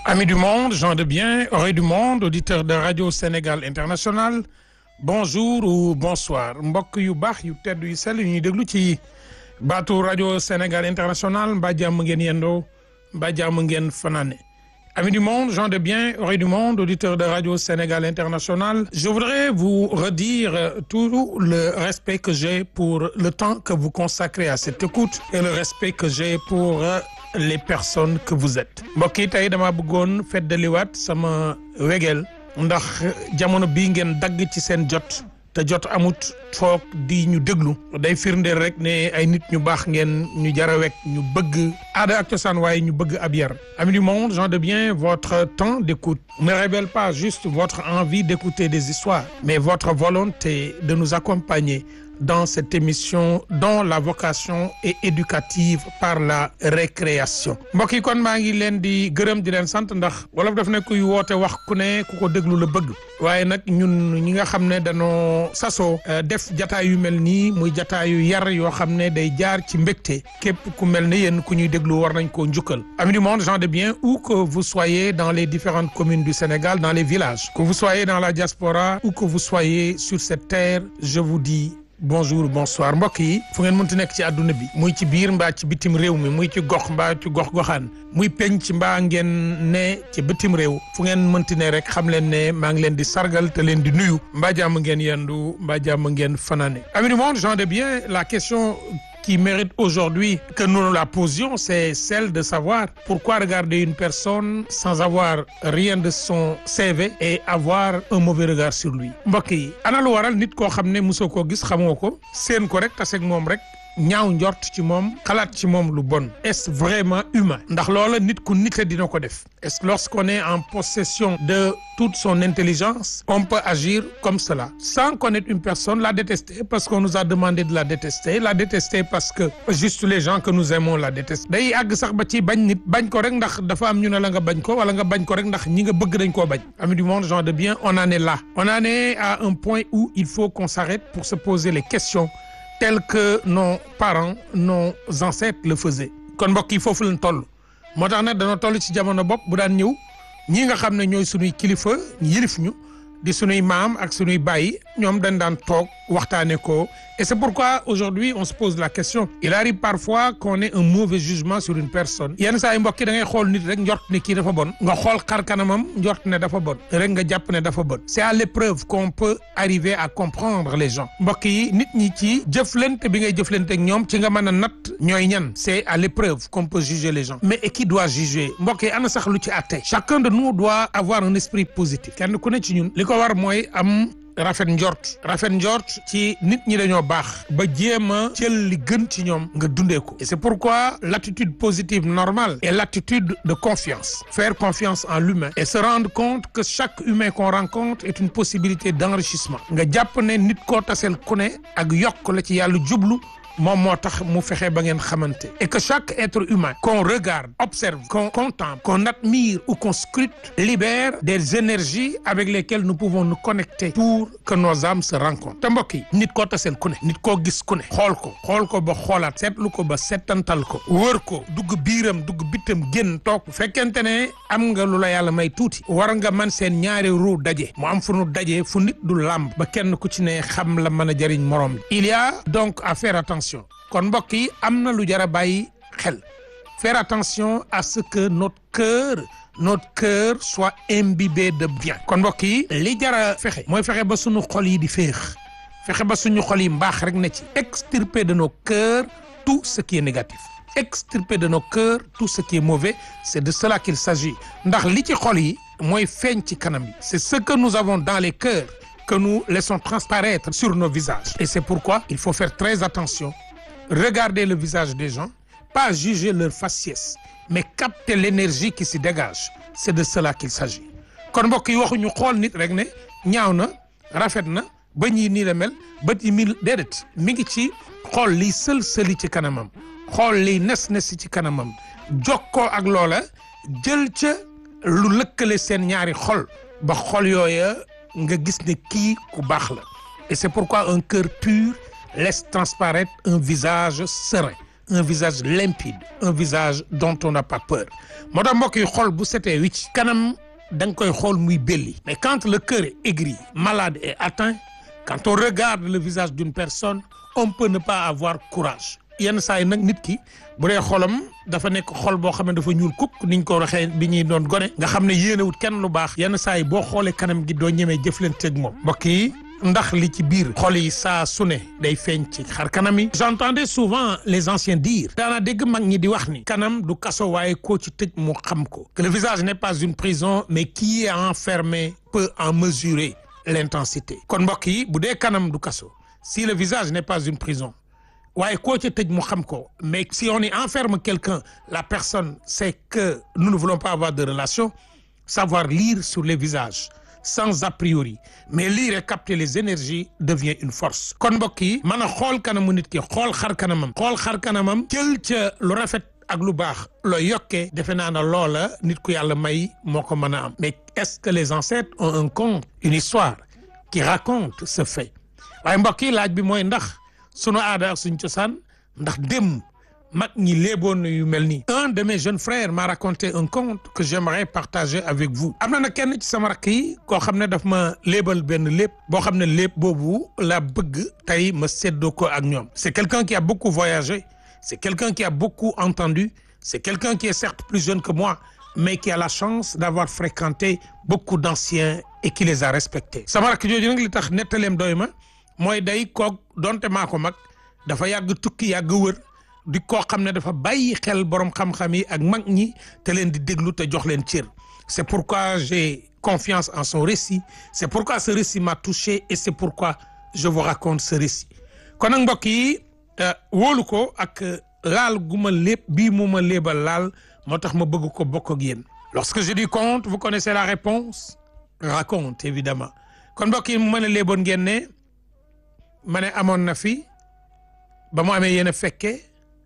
Amis du monde, gens de bien, oreilles du monde, auditeurs de Radio Sénégal International bonjour ou bonsoir mbokk yu baax yu tedd yu sell yu ñuy déglu ci baatu Radio Sénégal International mbaa jàmm ngeen yendoo mbaa jàmm ngeen fanaane Amis du monde, gens de bien, oreilles du monde, auditeurs de Radio Sénégal International, je voudrais vous redire tout le respect que j'ai pour le temps que vous consacrez à cette écoute et le respect que j'ai pour les personnes que vous êtes. mbokk yi tey dama bëggoon feddaliwaat sama wegeel ndax jamono bii ngeen dagg ci seen jot te jot amut toog di ñu déglu day firndeel rek ne ay nit ñu baax ngeen ñu jara wekk ñu bëgg aada ak cosaan waaye ñu bëgg ab yar amis du monde gens de bien votre temps d'écoute ne révèle pas juste votre envie d'écouter des histoires mais votre volonté de nous accompagner dans cette émission dont la vocation est éducative par la récréation mbokk yi kon maa ngi leen di gërëm di leen sant ndax wolof daf ne kuy woote wax ku ne ku ko déglu la bëgg waaye nag ñun ñi nga xam ne dañoo sasoo def jataay yu mel nii muy jataay yu yar yoo xam ne day jaar ci mbégte képp ku mel ne yéen ku ñuy déglu war nañ koo njukkal amis du monde gens de bien où que vous soyez dans les différentes communes du Sénégal dans les villages que vous soyez dans la diaspora ou que vous soyez sur cette terre je vous dis bonjour bonsoir mbokk yi fu ngeen mënti nekk ci àdduna bi muy ci biir mbaa ci bitim réew mi muy ci gox mbaa ci gox goxaan muy penc mbaa ngeen ne ci bitim réew fu ngeen mënti ne rek xam leen ne maa ngi leen di sargal te leen di nuyu mbaa jàmm ngeen yendu mbaa jàmm ngeen fanaane amis du monde gens de bien la question qui mérite aujourd'hui que nous nous la posions, c'est celle de savoir pourquoi regarder une personne sans avoir rien de son CV et avoir un mauvais regard sur lui. mbokk yi ana lu waral nit koo xam ne mosoo koo gis xamoo ko seen ko rek taseeg moom rek ñaaw njort ci moom xalaat ci moom lu bon est-ce vraiment humain ndax loola nit ku nite dina ko def est-ce que lorsqu'on est en possession de toute son intelligence on peut agir comme cela sans connaître une personne la détester parce qu'on nous a demandé de la détester la détester parce que juste les gens que nous aimons la détestent day àgg sax ba ci bañ nit bañ ko rek ndax dafa am ñu ne la nga bañ ko wala nga bañ ko rek ndax ñi nga bëgg dañ koo bañ amis du monde gens de bien on en est là on en est à un point où il faut qu'on s'arrête pour se poser les questions tel que nos parents nos ancêtres le faisaient kon mbokk yi foofu lañ toll moo tax nag dana toll ci jamono bopp bu daan ñëw ñi nga xam ne ñooy sunuy kilifa yilif ñu di sunuy maam ak sunuy bàyyi ñoom dañ daan toog waxtaane ko et c'est pourquoi aujourd'hui on se pose la question il arrive parfois qu'on ait un mauvais jugement sur une personne yenn saa yi mbokk yi da ngay xool nit rek njort ne kii dafa bon nga xool xar kanamam njort ne dafa bon rek nga jàpp ne dafa bon c'est à l'épreuve qu'on peut arriver à comprendre les gens mbokk yi nit ñi ci jëflante bi ngay jëflante ak ñoom ci nga mën a natt ñooy ñan c'est à l'épreuve qu'on peut juger les gens mais et qui doit juger mbokk yi ana sax lu ci àtte chacun de nous doit avoir un esprit positif kenn ku ne ci ñun li ko war mooy am rafet njort rafet njort ci nit ñi dañoo baax ba jéem a jël li gën ci ñoom nga dundee ko et c'est pourquoi l'attitude positive normale est l'attitude de confiance faire confiance en l'humain et se rendre compte que chaque humain qu'on rencontre est une possibilité d'enrichissement nga jàpp ne nit koo taseel ku ne ak yokk la ci yàlla jublu moom moo tax mu fexe ba ngeen xamante et que chaque être humain qu'on regarde observe qu'on contemple qu'on admire ou qu'on scrute libère des énergies avec lesquelles nous pouvons nous connecter pour que nos âmes se rencontrent te mbokk yi nit koo taseel ku ne nit koo gis ku ne xool ko xool ko ba xoolaat seetlu ko ba settantal ko wër ko dugg biiram dugg bitam génn toog bu fekkente ne am nga lu la yàlla may tuuti war nga man seen ñaari ruu daje mu am fu nu daje fu nit du làmb ba kenn ku ci ne xam la mën a jëriñ moroom il y a donc à faire attention kon mbokk yi am na lu jar a bàyyi xel faire attention à ce que notre cœur notre cœur soit imbibé de bien kon mbokk yi li jar a fexe mooy fexe ba suñu xol yi di féex fexe ba suñu xol yi mbaax rek na ci extirper de nos cœurs tout ce qui est négatif extirper de nos cœurs tout ce qui est mauvais c'est de cela qu'il s'agit ndax li ci xol yi mooy feeñ ci kanam yi c'est ce que nous avons dans les cœurs que nous laissons transparaître sur nos visages et c'est pourquoi il faut faire très attention regarder le visage des gens pas juger leur faciès mais capter l'énergie qui s'y dégage c'est de cela qu'il s'agit kon mbokk yi waxuñu xool nit rek ne ñaaw na rafet na bëñ yi nii la mel bët yi mi déedéet mi ngi ci xool liy sël-sëli ci kanamam xool liy nes-nesi ci kanamam jokkoo ak loola jël ca lu lëkkale seen ñaari xol ba xol yooya nga gis ne kii ku baax la et c'est pourquoi un cœur pur laisse transparaître un visage serein un visage limpide un visage dont on n'a pas peur moo tax mbokk yi xol bu setee wicc kanam da nga koy xool muy belli mais quand le cœur est aigri malade et atteint quand on regarde le visage d'une personne on peut ne pas avoir courage yenn saa yi nag nit ki bu dee xolam dafa nekk xol boo xam ne dafa ñuul kukk niñ ko waxee bi ñuy doon gone nga xam ne yéenewut kenn lu baax yenn saa yi boo xoolee kanam gi doo ñemee jëflante ak moom mbokk yi ndax li ci biir xol yi saa su ne day feeñ ci xar kanam yi j'entendais souvent les anciens dire daana dégg mag ñi di wax ni kanam du kaso waaye koo ci tëj mu xam ko que le visage n'est pas une prison mais qui est enfermé peut en mesurer l'intensité kon mbokk yi bu dee kanam du kaso si le visage n'est pas une prison waaye koo ca tëj mu xam ko mais si on y enferme quelqu'un la personne sait que nous ne voulons pas avoir de relation savoir lire sur les visages sans a priori mais lire et capter les énergies devient une force kon mbokk yi mën a xool kanamu nit ki xool xar kanamam xool xar kanamam jël ca lu rafet ak lu baax looy yokkee defe naa ne loola nit ku yàlla may moo ko mën a am mais est-ce que les ancêtres ont un conte une histoire qui raconte ce fait waaye mbokk yi laaj bi mooy ndax sunu aada ak suñ cosaan ndax dem mag ñi léeboon yu mel nii un de mes jeunes frères m'a raconté un conte que j'aimerais partager avec vous am na nag kenn ci sama rakk yi koo xam ne daf ma léebal benn léeb boo xam ne léeb boobu la bëgg tey ma séddoo ko ak ñoom c'est quelqu'un qui a beaucoup voyagé c'est quelqu'un qui a beaucoup entendu c'est quelqu'un qui est certes plus jeune que moi mais qui a la chance d'avoir fréquenté beaucoup d'anciens et qui les a respectés sama rakk jooju nag li tax nettaleem doy ma mooy day koog donte maa ko mag dafa yàgg tukki yàgg wër di koo xam ne dafa bàyyi xel borom xam-xam yi ak mag ñi te leen di déglu te jox leen cër c'est pourquoi j'ai confiance en son récit c'est pourquoi ce récit m'a touché et c'est pourquoi je vous raconte ce récit kon nag mbokk yi wóolu ko ak laal gu ma lépp bii mu ma léebal laal moo tax ma bëgg ko bokk ak yéen lorsque je dis conte vous connaissez la réponse raconte évidemment kon mbokk yi mu mën a léeboon ngeen ne ma ne amoon na fi ba mu amee yéen a fekke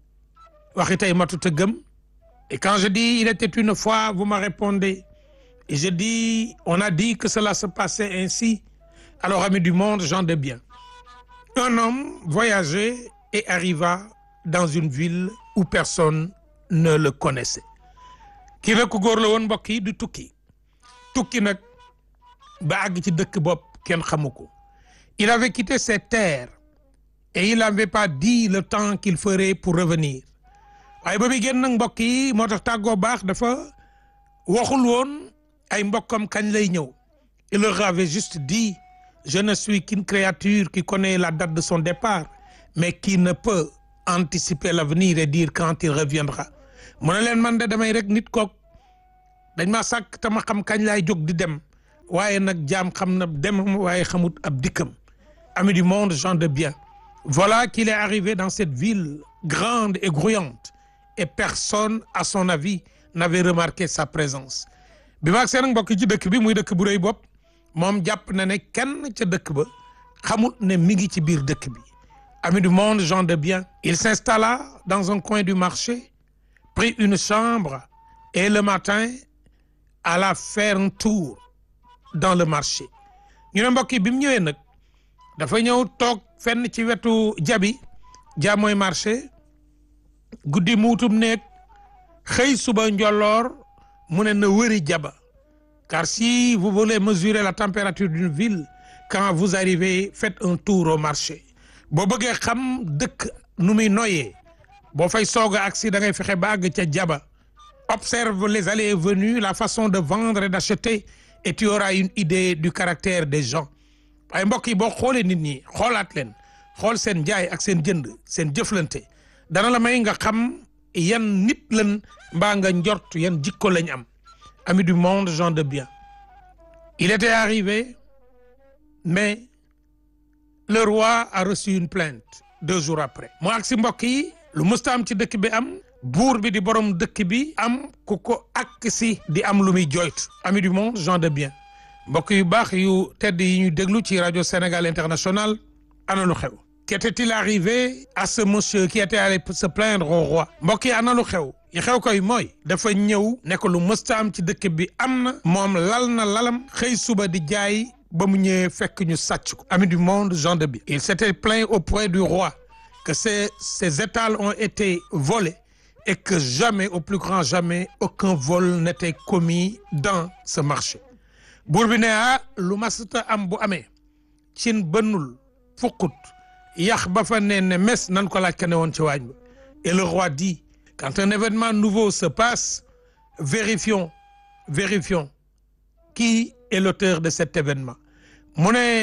waxi tey matut a gëm et quand je dis il était une fois vous me répondez et je dis on a dit que cela se passait ainsi alors amis du monde gens de bien un homme voyageait et arriva dans une ville où personne ne le connaissait kii nag ku góor la woon mbokk yi du tukki tukki nag ba àgg ci dëkk bopp kenn xamu ko il avait quitté ses terres et il n'avait pas dit le temps qu'il ferait pour revenir waaye ba muy génn nag mbokk yi moo tax tàggoo baax dafa waxul woon ay mbokkam kañ lay ñëw il leur avait juste dit je ne suis qu'une créature qui connaît la date de son départ mais qui ne peut anticiper l'avenir et dire quand il reviendra mu ne leen man de damay rek nit kook dañ ma sàkk te ma xam kañ laay jóg di dem waaye nag jaam xam na demam waaye xamut ab dikkam amis du monde gens de bien voilà qu'il est arrivé dans cette ville grande et grouillante et personne à son avis n'avait remarqué sa présence bi maag seen mbokk ci dëkk bi muy dëkk bu rëy bopp moom jàpp na ne kenn ca dëkk ba xamut ne mi ngi ci biir dëkk bi amis du monde gens de bien il s'installa dans un coin du marché prit une chambre et le matin alla faire un tour dans le marché ñu ne mbokk yi bi mu ñëwee nag dafa ñëw toog fenn ci wetu jabi ja mooy marché guddi muutum néeg xëy suba njolloor mu ne na wëri jaba car si vous voulez mesurer la température d'une ville quand vous arrivez faites un tour au marché boo bëggee xam dëkk nu muy noyee boo fay soog a agsi da ngay fexe ba àgg ca jaba observe les allées et venues la façon de vendre et d'acheter et tu auras une idée du caractère des gens waaye mbokk yi boo xoolee nit ñi xoolaat leen xool seen jaay ak seen jënd seen jëflante dana la may nga xam yan nit lan mbaa nga njort yan jikko lañ am amis du monde gens de bien il était arrivé mais le roi a reçu une plainte deux jours après mu ak si mbokk yi lu mësta am ci dëkk bi am buur bi di borom dëkk bi am ku ko ak si di am lu muy joytu amis du monde gens de bien mbokk yu baax yu tedd yi ñu déglu ci rajo Sénégal International ana lu xew qu'était-il arrivé à ce monsieur qui était allé se plaindre au roi mbokk yi ana lu xew yi xew koy mooy dafa ñëw ne ko lu mësta am ci dëkk bi am na moom lal na lalam xëy suba di jaay ba mu ñëwee fekk ñu sàcc ko ami du monde gens de bien il s'était plaint auprès du roi que ces ces étals ont été volés et que jamais au plus grand jamais aucun vol n'était commis dans ce marché buur bi ne ah lu masata am bu amee cin bënnul fukkut yax ba fa ne ne mes nan ko laaj ka ne woon ci waañ ba et le roi dit quand un événement nouveau se passe vérifions vérifions qui est l'auteur de cet événement mu ne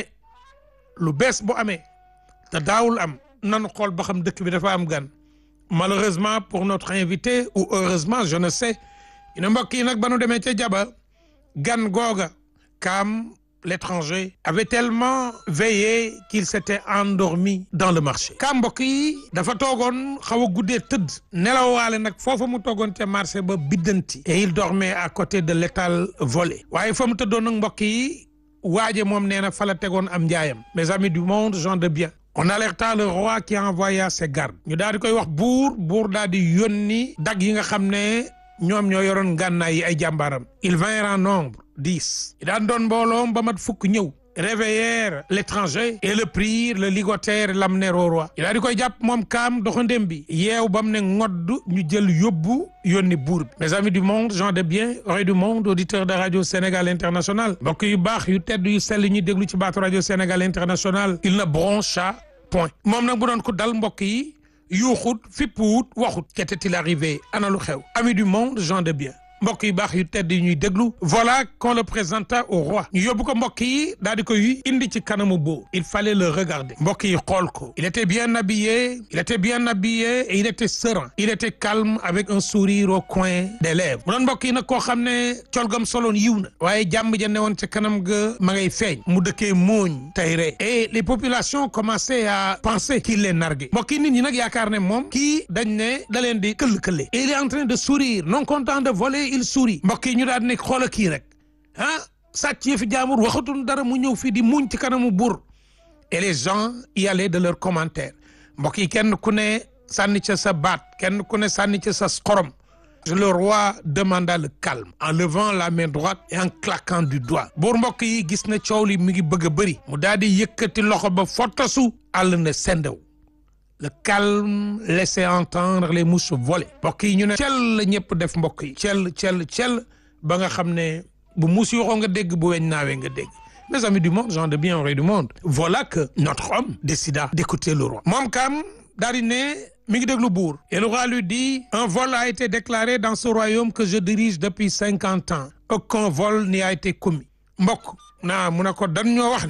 lu bees bu amee te daawul am nanu xool ba xam dëkk bi dafa am gan malheureusement pour notre invité ou heureusement je ne sais ñu mbokk yi nag ba nu demee ca jaba gan googa kaam l'étranger avait tellement veillé qu'il s'était endormi dans le marché kaam mbokk yi dafa toogoon xaw a guddee tëdd nelawaale nag foofa mu toogoon ca marché ba biddanti et il dormait à côté de l'étal volé waaye fa mu tëddoon nag mbokk yi waaje moom nee na fa la tegoon am njaayam mes amis du monde gens de bien on alerta le roi qui envoya ses gardes ñu daal di koy wax buur buur daal di yónni dag yi nga xam ne ñoom ñoo yoroon gànnaay yi ay jàmbaaram ils vinrent en nombre dix i daan doon mbooloom ba mat fukk ñëw réveillèrent l'étranger et le prirent le ligotèrent et l'amenèrent au roi i daal di koy jàpp moom kaam doxandéem bi yeew ba mu ne ngodd ñu jël yóbbu yónni buur bi mes amis du monde gens de bien oreilles du monde auditeurs de radio Sénégal International mbokk yu baax yu tedd yu sell ñuy déglu ci baatu radio Sénégal International il ne broncha point moom nag bu doon ko dal mbokk yi yuuxut fippuwut waxut qu'était-il arrivé ana lu xew amis du monde gens de bien mbokk yu baax yu tedd yi ñuy déglu voilà qu'on le présenta au roi ñu yóbbu ko mbokk yi daal di koy indi ci kanamu boo il fallait le regarder mbokk yi xool ko il était bien habillé il était bien habillé et il était serein il était calme avec un sourire au coin des lèvres mu doon mbokk yi nag koo xam ne colgam soloon yiw na waaye jàmm ja ne woon ca kanam ga ma ngay feeñ mu dëkkee mooñ tey ree et les populations commençaient à penser qu'il les narguait mbokk yi nit ñi nag yaakaar ne moom kii dañ ne da leen di këll-këlle et il est en train de sourire non content de voler il sourit mbokk yi ñu daal di nekk xoola kii rek ah sàcc yi fi jaamur waxatuñ dara mu ñëw fii di muñ ci kanamu buur et les gens y allaient de leurs commentaires mbokk yi kenn ku ne sànni ca sa baat kenn ku ne sànni ca sa xorom le roi demanda le calme en levant la main droite et en claquant du doigt buur mbokk yi gis na coow li mi ngi bëgg a bëri mu daal di yëkkati loxo ba fottasu àll ne sendew le calme laissait entendre les mouches voler mbokk yi ñu ne cel la ñëpp def mbokk yi cel cel cel ba nga xam ne bu muus yoxoo nga dégg bu weñ naawee nga dégg mes amis du monde gens de bien oreilles du monde voilà que notre homme décida d'écouter le roi moom kam daal di ne mi ngi déglu buur et le roi lui dit un vol a été déclaré dans ce royaume que je dirige depuis cinquante ans aucun vol n'y a été commis mbokk naa mu ne ko dan ñoo wax ne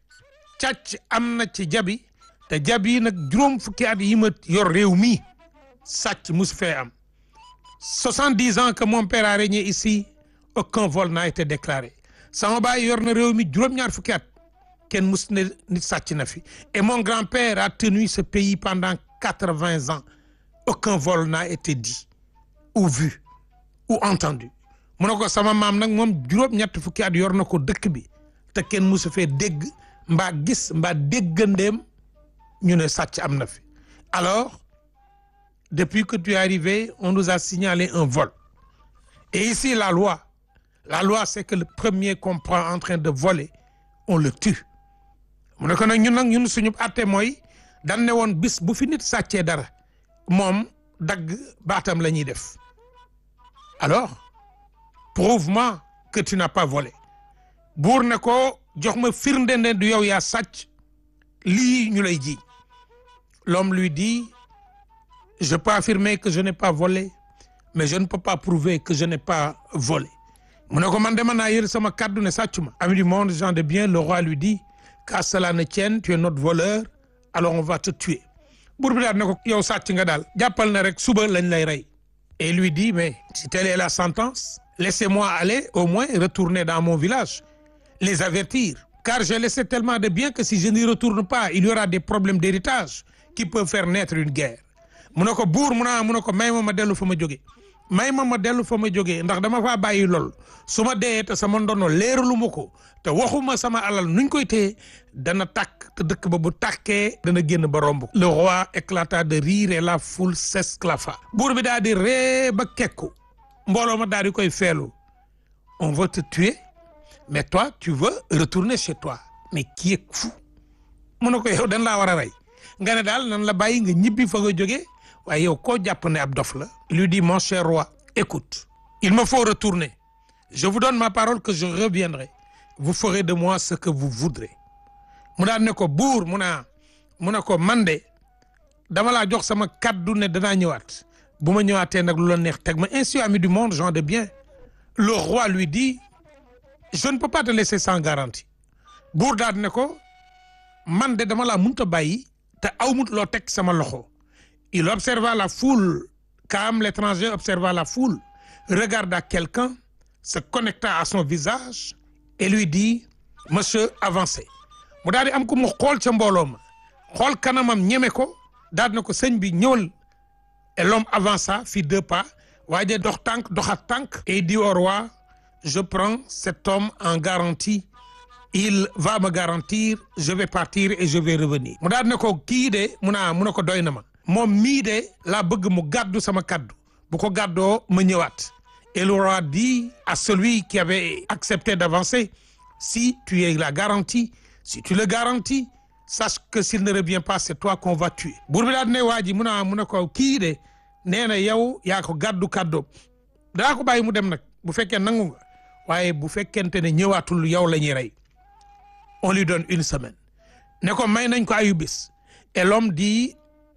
càcc am na ci jabi te jab yi nag juróom fukki at yi ma yor réew mi sàcc musu fee am soixante-dix ans que mon père a régné ici aucun vol n'a été déclaré sama baay yor na réew mi juróom-ñaar fukki at kenn mus ne nit sàcc na fi et mon grand-père a tenu ce pays pendant quatre-vingts ans aucun vol n'a été dit ou vu ou entendu mu ne ko sama maam nag moom juróom-ñett fukki at yor na ko dëkk bi te kenn musu fee dégg mbaa gis mbaa déggandeem ñu ne sàcc am na fi alors depuis que tu es arrivé on nous a signalé un vol et ici la loi la loi c'est que le premier qu'on prend en train de voler on le tue mu ne ko nag ñun nag ñun suñu àtte mooy dan ne woon bis bu fi nit sàccee dara moom dagg baatam la ñuy def alors prouve-moi que tu n'as pas volé buur ne ko jox ma firnde ne du yow yaa sàcc lii ñu lay ji l'homme lui dit je peux affirmer que je n'ai pas volé mais je ne peux pas prouver que je n'ai pas volé mu ne ko man dama naa yër sama kàddu ne sàccu ma ami du monde gens de bien le roi lui dit qu'à cela ne tienne tu es notre voleur alors on va te tuer buur bi daal ne ko yow sàcc nga daal jàppal na rek suba lañ lay rey et lui dit mais si telle est la sentence laissez-moi aller au moins retourner dans mon village les avertir car j'ai laissé tellement de biens que si je n'y retourne pas il y aura des problèmes d'héritage qui peuvent faire naître une guerre mu ne ko buur mu naa mu ne ko may ma ma dellu fa ma jóge may ma ma dellu fa ma jógee ndax dama faa bàyyi lool su ma dee te sama ndono leeralu ma ko te waxuma sama alal nuñ koy téye dana tàkk te dëkk ba bu tàkkee dana génn ba romb le roi éclata de rire et la foule s'esclaffa buur bi daal di ree ba kekku mbooloo ma daal di koy feelu on veut te tuer mais toi tu veux retourner chez toi mais qui est fou mu ne ko yow dañ laa war a rey nga ne daal nan la bàyyi nga ñibbi fa nga jógee waaye yow koo jàpp ne ab dof la il lui dit mon cher roi écoute il me faut retourner je vous donne ma parole que je reviendrai vous ferez de moi ce que vous voudrez mu daan ne ko buur mu naa mu ne ko man de dama laa jox sama kaddu ne danaa ñëwaat bu ma ñëwaatee nag lu la neex teg ma ainsi ami du monde gens de bien le roi lui dit je ne peux pas te laisser sans garantie buur daal ne ko man de dama laa mënut a bàyyi te awmut loo teg sama loxo il observa la foule comme l'étranger observa la foule regarda quelqu'un se connecta à son visage et lui dit monsieur avancez mu daal di am ko mu xool ca mbooloo ma xool kanamam ñeme ko daal na ko sëñ bi ñëwal et l'homme avança fit deux pas waaye dox tànk doxat tànk et dit au roi je prends cet homme en garantie il va me garantir je vais partir et je vais revenir mu daal ne ko kii de mu naa mu ne ko doy na ma moom mii de laa bëgg mu gàddu sama kàddu bu ko gàddoo ma ñëwaat et le roi dit à celui qui avait accepté d'avancer si tu es la garantie si tu le garantis sache que s'il ne revient pas c'est toi qu'on va tuer buur bi daal ne waa ji mu naa mu ne ko kii de nee na yow yaa ko gàddu kàddoom daa ko bàyyi mu dem nag bu fekkee nangu nga waaye bu fekkente ne ñëwaatul yow la ñuy rey on lui donne une semaine ne ko may nañ ko ayu bis et l'homme dit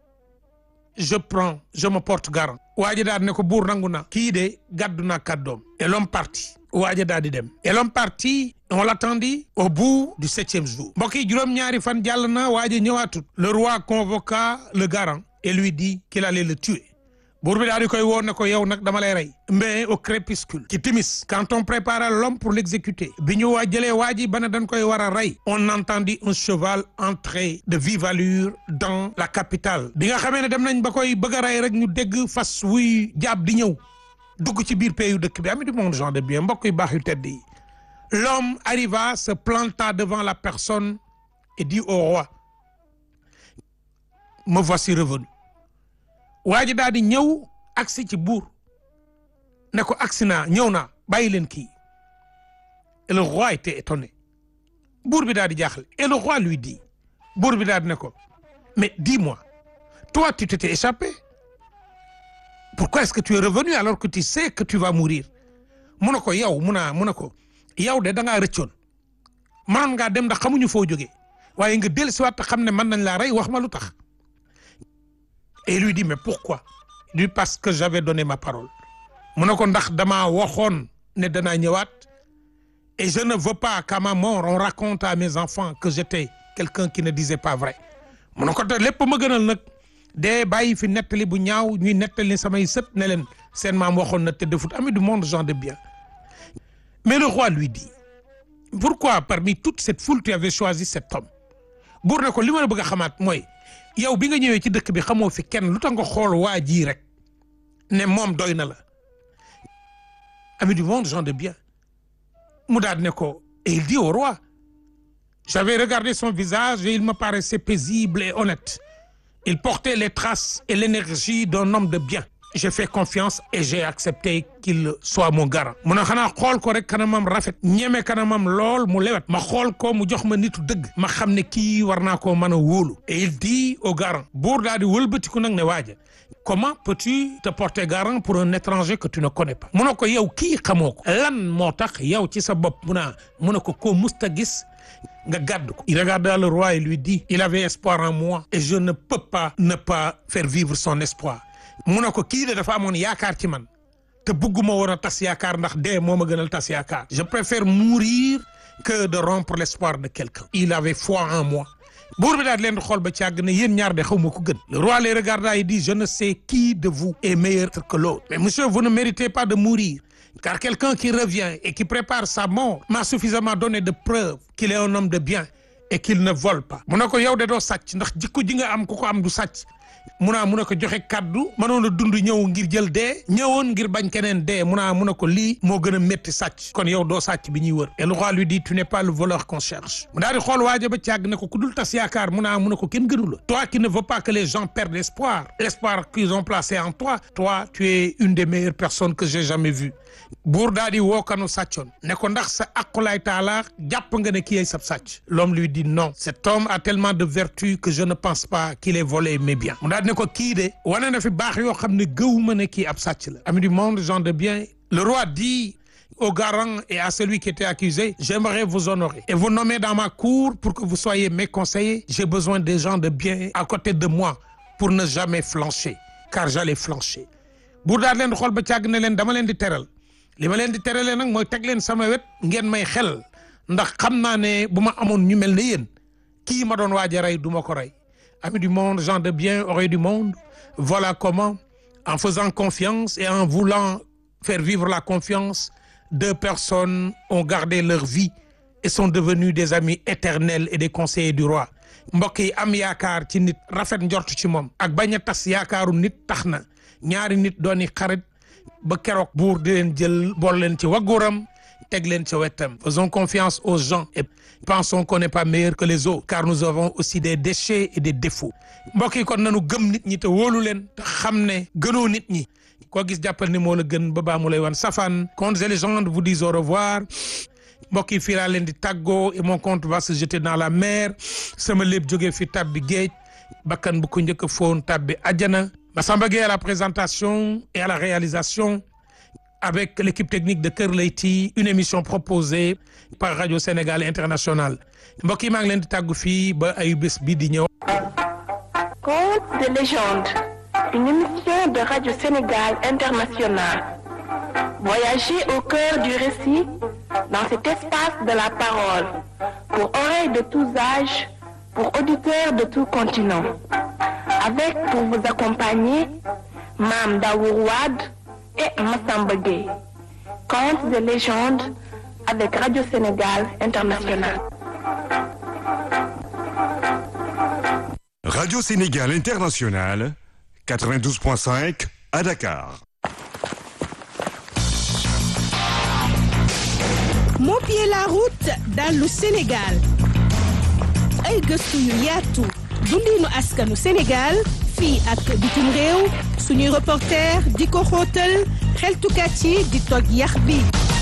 je prends je me porte garant waa ji daal ne ko buur nangu na kii de gàddu naa kàddoom et l'homme parti waa ji daal di dem et l'homme parti on l'attendit au bout du septième jour mbokk yi juróom-ñaari fan jàll na waa ji ñëwaatut le roi convoqua le garant et lui dit qu'il allait le tuer buur bi daal di koy woo ne ko yow nag dama lay rey mais au crépuscule ci timis quand on prépara l'homme pour l'exécuter bi ñu waa jëlee waa ji ba ne dañ koy war a rey on entendit un cheval entrer de vive allure dans la capitale bi nga xamee ne dem nañ ba koy bëgg a rey rek ñu dégg fas wuy jaab di ñëw dugg ci biir pays yu dëkk bi ami du monde gens de bien mbokk yu baax yu tedd yi l'homme arriva se planta devant la personne et dit au roi me voici revenu waa ji daal di ñëw agsi ci buur ne ko agsi naa ñëw naa bàyyi leen kii et le roi était étonné buur bi daal di jaaxle et le roi lui dit buur bi daal di ne ko mais dis-moi toi tu t'étais échappé pourquoi est-ce que tu es revenu alors que tu sais que tu vas mourir mu ne ko yow mu naa mu ne ko yow de da ngaa rëccoon mënoon ngaa dem ndax xamuñu foo jógee waaye nga dellusiwaat te xam ne mën nañ laa rey wax ma lu tax et lui dit mais pourquoi il dit parce que j'avais donné ma parole mu ne ko ndax damaa waxoon ne danaa ñëwaat et je ne veux pas qu'à ma mort on raconte à mes enfants que j'étais quelqu'un qui ne disait pas vrai mu ne ko te lépp ma gënal nag dee bàyyi fi nettali bu ñaaw ñuy nettali samay sët ne leen seen maam waxoon na te defut ami du monde gens de bien mais le roi lui dit pourquoi parmi toute cette foule tu avais choisi cet homme buur ne ko li ma la bëgg a xamaat mooy yow bi nga ñëwee ci dëkk bi xamoo fi kenn lu tax nga xool waa ji rek ne moom doy na la ami du monde gens de bien mu daal ne ko et il dit au roi j'avais regardé son visage et il me paraissait paisible et honnête il portait les traces et l'énergie d'un homme de bien j'ai fait confiance et j'ai accepté qu'il soit mon garant mu ne xanaa xool ko rek kanamam rafet ñeme kanamam lool mu lewet ma xool ko mu jox ma nitu dëgg ma xam ne kii war naa koo mën a wóolu et il dit au garant buur daal di wëlbatiku nag ne waaja comment peux-tu te porter garant pour un étranger que tu ne connais pas mu ne ko yow kii xamoo ko lan moo tax yow ci sa bopp mu naa mu ne ko koo musta gis nga gàdd ko il regarda le roi et lui dit il avait espoir en moi et je ne peux pas ne pas faire vivre son espoir mu ne ko kii de dafa amoon yaakaar ci man te bugguma woon a tas yaakaar ndax dee moo ma gënal tas yaakaar je préfère mourir que de rompre l'espoir de quelqu'un il avait foi en moi buur bi daal leen di xool ba càgg ne yéen ñaar de xaw ma ko gën le roi les regarda et dit je ne sais qui de vous est meilleur que l'autre mais monsieur vous ne méritez pas de mourir car quelqu'un qui revient et qui prépare sa mort m'a suffisamment donné de preuves qu'il est un homme de bien et qu'il ne vole pas mu ne ko yow de doo sàcc ndax jikko ji nga am ku ko am du sàcc munaa mun a ko joxe kaddu mënoon a dund ñëw ngir jël dee ñëwoon ngir bañ keneen dee munaa mun a ko lii moo gën a métti sàcc kon yow doo sàcc bi ñuy wër et le roi lui dit tu n'es pas le voleur qu'on cherche mu daal di xool waaja ba càgg ne ko ku dul tas yaakaar munaa mun a ko kenn gënu la toi qui ne veux pas que les gens perdent espoir l'espoir qu'ils ont placé en toi toi tu es une des meilleures personnes que j'ai jamais vues buur daal di woo kanu sàccoon ne ko ndax sa aqulaay taala jàpp nga ne kii ay sab sàcc l'homme lui dit non cet homme a tellement de vertu que je ne pense pas qu'il ait volé mes biens mu daal di ne ko kii de wane na fi baax yoo xam ne gëwuma ne kii ab sàcc la ami du monde gens de bien le roi dit au garant et à celui qui était accusé j'aimerais vous honorer et vous nommer dans ma cour pour que vous soyez mes conseillers j'ai besoin des gens de bien à côté de moi pour ne jamais flancher car j'allais flancher buur daal leen di xool ba càgg ne leen dama leen di teral li ma leen di terale nag mooy teg leen sama wet ngeen may xel ndax xam naa ne bu ma amoon ñu mel ne yéen kii ma doon waaj a rey du ma ko rey amis du monde gens de bien oreilles du monde voilà comment en faisant confiance et en voulant faire vivre la confiance deux personnes ont gardé leur vie et sont devenues des amis éternels et des conseillers du roi mbokk yi am yaakaar ci nit rafet njort ci moom ak bañ a tas yaakaaru nit tax na ñaari nit dooni xarit ba keroog buur di leen jël bool leen ci wagguram teg leen ci wetam faisons confiance aux gens et pensons qu'on n'est pas meilleur que les autres car nous avons aussi des déchets et des défauts mbokk yi kon nanu gëm nit ñi te wóolu leen te xam ne gënoo nit ñi koo gis jàppal ni moo la gën ba baa mu lay wan safaan contes et légendes vous disent au revoir mbokk yi fii laa leen di tàggoo et mon compte va se jeter dans la mer sama lépp jógee fi tabbi géej bakkan bu ko njëkk a foon tabbi àjjana Massamba Gueye à la présentation et à la réalisation avec l'équipe technique de Kër Leyti une émission proposée par Radio Sénégal International mbokk yi maa ngi leen di tàggu fii ba ay bés bii di ñëw. Contes de légende, une émission de Radio Sénégal International. Voyagez au cœur du récit dans cet espace de la parole pour oreilles de tous âges, pour auditeurs de tout continent. Avec pour vous accompagner Mame Daour Wade et Massamba Gueye. Contes de légende avec Radio Sénégal International. Radio Sénégal International, 92.5 à Dakar. moo pied la route dallu Sénégal ay gëstu yu yaatu dundinu askanu Sénégal fii ak bitim réew suñuy reporter di ko xóotal xeltukat yi di toj yax bi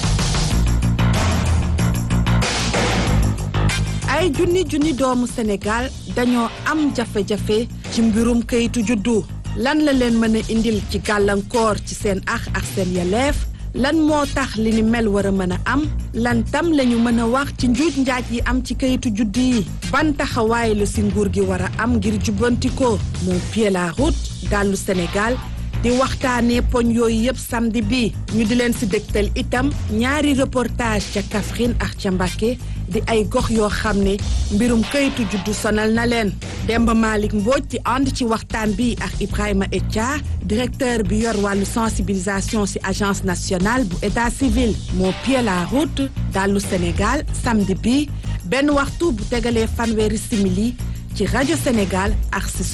ay junni junni doomu Sénégal dañoo am jafe-jafe ci mbirum kayitu juddu lan la leen mën a indil ci gàllankoor ci seen ax ak seen yeleef lan moo tax li ni mel war a mën a am lan tam lañu mën a wax ci njuuj njaaj yi am ci kayitu juddu yi ban taxawaay la si nguur gi war a am ngir jubbanti ko moo pied la route dallu Sénégal di waxtaanee poñ yooyu yëpp samedi bi ñu di leen si dégtal itam ñaari reportage ca Kaffrine ak ca Mbacké di ay gox yoo xam ne mbirum kayitu juddu sonal na leen Demba Malick Mbodj di ànd ci waxtaan bi ak Ibrahima Etia directeur bi yor wàllu sensibilisation ci agence nationale bu état civil moo pied la route dallu Sénégal samedi bi benn waxtu bu tegalee fanweeri simili ci rajo Sénégal ak ci